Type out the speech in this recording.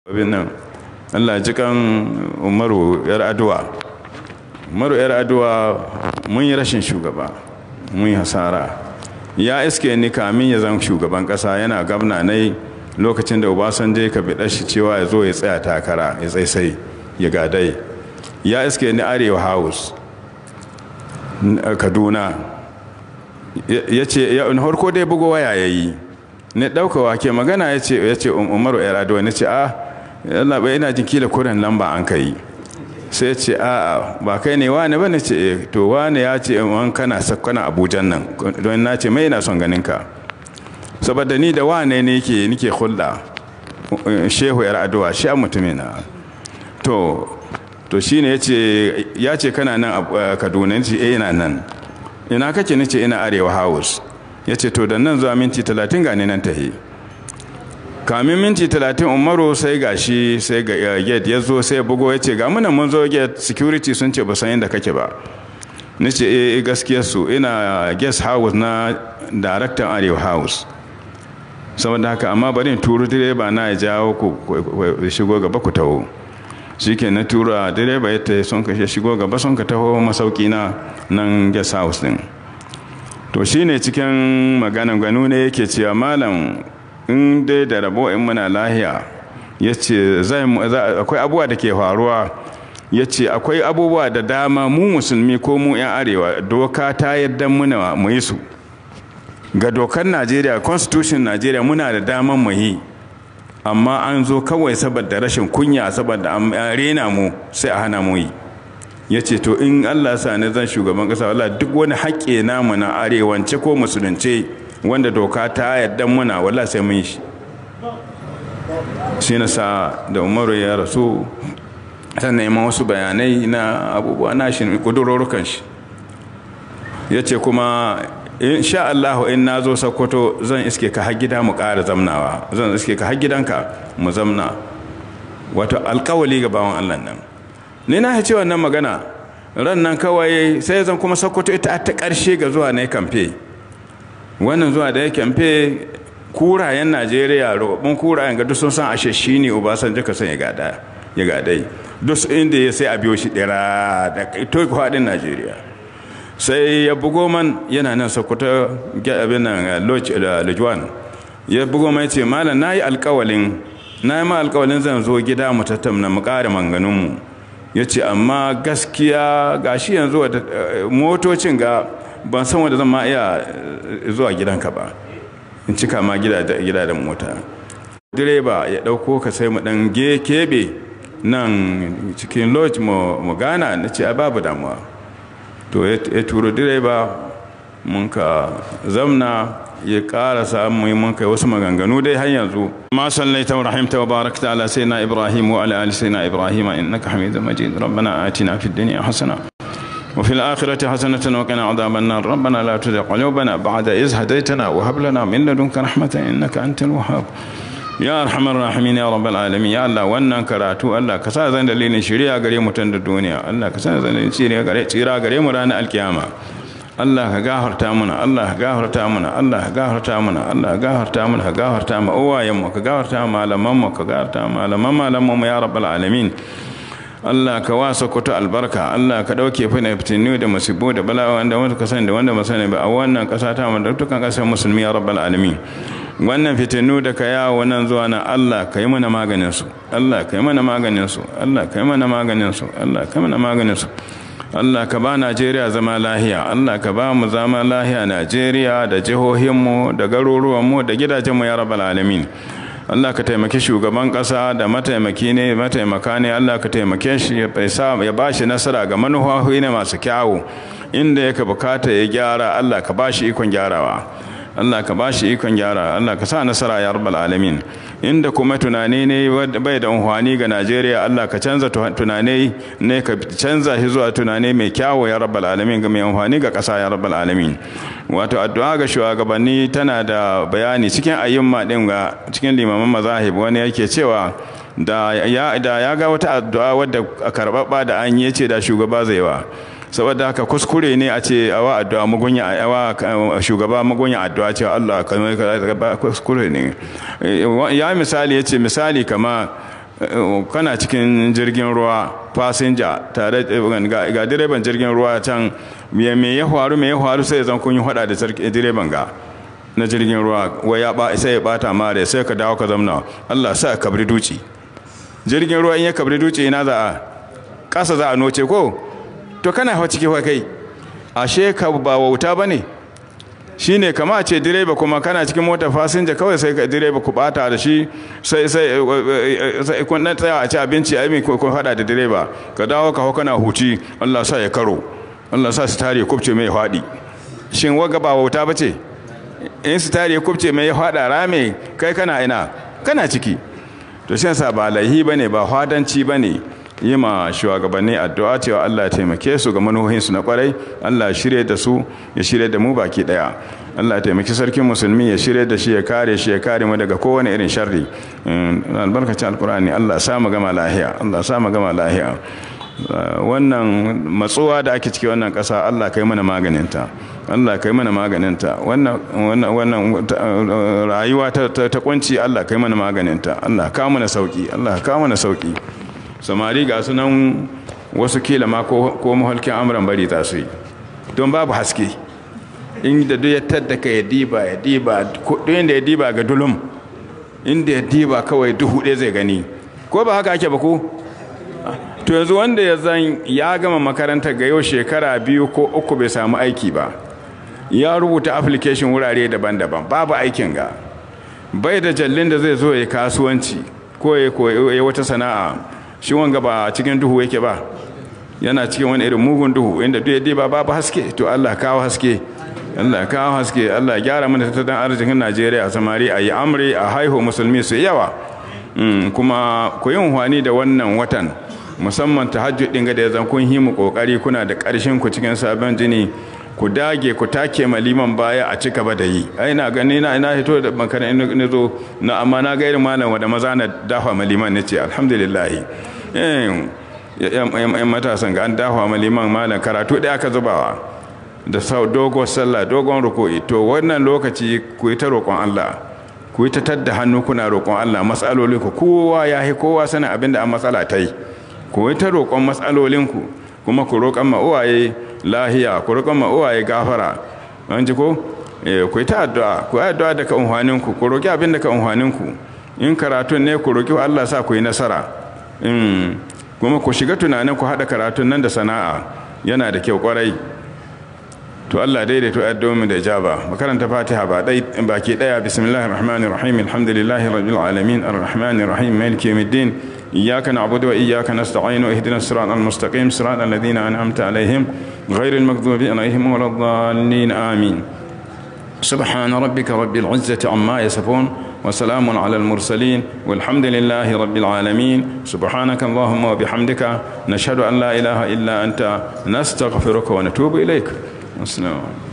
abin nan allah ji kan umaru yar aduwa umaru yar aduwa mun yi rashin shugaba mun yi hasara ya iske ni kamin ya zan shugaban kasa yana gabna nai lokacin da obasanjo ka bi shi cewa ya zo ya tsaya takara ya tsaisai ya gadai ya iske ni arewa house kaduna ya ce ya harko dai bugo waya ya yi ne ɗaukawa ke magana ya ce umaru yar aduwa ni ce a yalla bai ina jin kila kuren lamba an kai sai ce a ba kai ne wane ba ne ce to wane ya ce in kana sakkana abujan nan don na ce mai ina son ganin ka saboda ni da wane ne yake nike hulɗa shehu yar aduwa shi a mutumin na to to shine ya ce ya ce kana nan a kaduna ce eh ina nan ina kake ni ce ina arewa house ya ce to da nan zuwa minti talatin ga nan tahi kamin minti talatin umaru sai ga shi sai ga gate ya zo sai bugo ya ce ga muna mun zo gate security sun ce ba san inda kake ba ni ce eh gaskiyar su ina guest house na director arewa house saboda haka amma bari in turu direba na ya jawo ku shigo gaba ku taho shi ke na tura direba ya ta sun ka shigo gaba sun ka taho masauki na nan guest house din to shine cikin maganan gano ne yake cewa malam in dai da rabo in muna lahiya ya ce akwai abubuwa da ke faruwa ya ce akwai abubuwa da dama mu musulmi ko mu 'yan arewa doka ta yadda muna mu yi su ga dokar najeriya constitution najeriya muna da daman mu yi amma an zo kawai saboda rashin kunya saboda an rena mu sai a hana mu yi ya ce to in allah sa ne zan shugaban kasa wala duk wani haƙƙe namu na arewance ko musulunce wanda doka ta yadda muna wala sai mun shi shi na sa da umaru ya rasu ta neman wasu bayanai na abubuwa na shi kudurorukan shi ya ce kuma insha Allah in na zo sokoto zan iske ka har gida mu ƙara zamnawa zan iske ka har gidanka mu zamna wato alkawali ga bawan Allah nan ni na ce wannan magana ran nan kawai sai zan kuma sokoto ita ta ƙarshe ga zuwa na kamfe wannan zuwa da ya kamfe kurayen najeriya roɓin kurayen ga duk sun san ashe shi ne obasanjo ka san ya gada ya gadai duk inda ya sai a biyo shi ɗira da to faɗin najeriya sai ya bugo man yana nan sokoto abin nan lojwan ya bugo man ce malam na yi alkawalin na yi ma alkawalin zan zo gida mu tattauna mu ƙara manganinmu ya ce amma gaskiya ga shi yanzu motocin ga ban san wanda zan ma iya zuwa gidanka ba in cika ma gida da mota direba ya dauko ka sai mu dan kebe nan cikin lodge mu gana na ce a babu damuwa to ya turo direba mun ka zamna ya ƙara samu yi mun kai wasu maganganu dai har yanzu ma sallaita wa rahimta wa barakta ala sayyidina ibrahim wa ala ali sayyidina ibrahim innaka hamidum majid rabbana atina fid dunya hasana وفي الآخرة حسنة وقنا عذاب النار ربنا لا تزغ قلوبنا بعد إذ هديتنا وهب لنا من لدنك رحمة إنك أنت الوهاب يا أرحم الراحمين يا رب العالمين يا الله wannan karatu Allah ka sa zan dalilin shari'a gare mu tun da duniya Allah ka sa zan dalilin shari'a gare tsira gare mu ranar alkiyama Allah ka gafarta mana Allah ka gafarta mana Allah ka gafarta mana Allah ka gafarta mana ka gafarta mu uwayen mu ka gafarta malaman mu ka gafarta malaman malaman mu ya rabbal alamin Allah ka wasa kuta albarka Allah ka dauke fina fitinu da musibu da bala'a wanda wanda ka sani da wanda ba sani ba a wannan kasa ta mu da dukkan kasar musulmi ya rabbal alamin wannan fitinu da ka yawo nan zuwa nan Allah ka yi mana maganin su Allah ka yi mana maganin su Allah ka yi mana maganin su Allah ka yi mana maganin su Allah ka ba Najeriya zama lahiya Allah ka ba mu zama lahiya Najeriya da jihohinmu da garuruwanmu da gidajenmu ya rabbal alamin Allah ka taimaki shugaban ƙasa da mataimaki ne mataimaka ne Allah ka taimake shi ya ba shi nasara ga manuhohi ne masu kyawu inda yake bukata ya gyara Allah ka ba shi ikon gyarawa Allah ka ba shi ikon gyara Allah ka sa nasara ya rabbal alamin inda kuma tunani ne bai da unhwani ga Najeriya Allah ka canza tunani ne ka canza shi zuwa tunani mai kyawu ya rabbal alamin ga mai unhwani ga ƙasa ya rabbal alamin wato addu'a ga shugabanni tana da bayani cikin ayyumma din ga cikin limaman mazahib wani yake cewa da ya da ya ga wata addu'a wadda karbabba da an yi ce da shugaba zai wa saboda haka kuskure ne a ce awa addu'a mugunya awa shugaba mugunya addu'a ce Allah kuskure ne ya misali yace misali kama kana cikin jirgin ruwa fasinja tare ga direban jirgin ruwa can me ya faru me ya faru sai zan kun yi hada da direban ga na jirgin ruwa wai ya ba sai ya bata mare sai ka dawo ka zamna Allah sa kabri duci jirgin ruwa in ya kabri duci ina za a kasa za a noce ko to kana hawa ciki kai ashe ka ba wauta bane shine kama a ce direba kuma kana cikin mota fasinja kawai sai ka direba ku bata da shi sai sai sai kun dan tsaya a ci abinci ai mai kun hada da direba ka dawo ka hau kana huci Allah sa ya karo Allah sa su tare kubce mai fadi shin waga ba wauta bace in su tare kubce mai ya fada rame kai kana ina kana ciki to shi yasa ba laihi bane ba hadanci bane yi ma shugabanni addu'a cewa Allah ya taimake su ga manuhohinsu na kwarai Allah ya shirye da su ya shirye da mu baki daya Allah ya taimaki sarkin musulmi ya shirye da shi ya kare shi ya kare mu daga kowane irin sharri albarkacin alkur'ani Allah ya sa mu gama lahiya Allah ya sa mu gama lahiya wannan matsuwa da ake ciki wannan ƙasa Allah kai mana maganinta Allah kai mana maganinta wannan wannan rayuwa ta ta kunci Allah kai mana maganinta Allah ka mana sauki Allah ka mana sauki samari ga sunan wasu kila ma ko mahalkin amuran bari ta su yi don babu haske inda duk ya tadda ka ya diba ya diba kudin da ya diba ga dulum inda ya diba kawai duhu ɗaya zai gani ko ba haka ake ba ko to yanzu wanda ya zan ya gama makaranta ga yau shekara biyu ko uku bai samu aiki ba ya rubuta application wurare daban-daban babu aikin ga bai da jallin da zai zo ya kasuwanci ko ya wata sana'a shi wanga ba cikin duhu yake ba yana cikin wani irin mugun duhu inda duk yadda ba babu haske to Allah kawo haske Allah kawo haske Allah gyara mana tattalin arzikin Najeriya samari a yi amri a haihu musulmi su yawa kuma ku yi unhwani da wannan watan musamman tahajjud din ga da zan kun himu kokari kuna da karshen ku cikin sabon jini ku dage ku take maliman baya a cika ba da yi ai na gani na ina hito da makana ina zo na amma na ga irin malam wanda maza na dafa maliman nace alhamdulillah eh yan matasan ga an dafa maliman malam karatu da aka zubawa da sau dogon sallah dogon ruku'i to wannan lokaci ku yi ta roƙon Allah ku yi ta tadda hannu kuna roƙon Allah matsaloli ku kowa ya yi kowa sanin abinda an matsala ta yi ku yi ta roƙon matsalolinku kuma ku roƙon ma uwaye lahiya ku roƙon ma uwaye gafara an ji ko ku yi ta addu'a ku yi addu'a daga unhwaninku ku roƙi abin daga unhwaninku in karatun ne ku roƙi Allah sa ku yi nasara kuma ku shiga tunanin ku haɗa karatun nan da sana'a yana da kyau ƙwarai to Allah daidaito addu'o'in da ijaba makaranta Fatiha ba dai baki daya bismillahir rahmanir rahim alhamdulillahi rabbil alamin arrahmanir rahim maliki yawmiddin iyyaka na'budu wa iyyaka nasta'in ihdinas siratal mustaqim siratal ladzina an'amta alaihim ghairil maghdubi alaihim waladdallin amin سبحان ربك رب العزة عما يصفون وسلام على المرسلين والحمد لله رب العالمين سبحانك اللهم وبحمدك نشهد أن لا إله إلا أنت نستغفرك ونتوب إليك السلام عليكم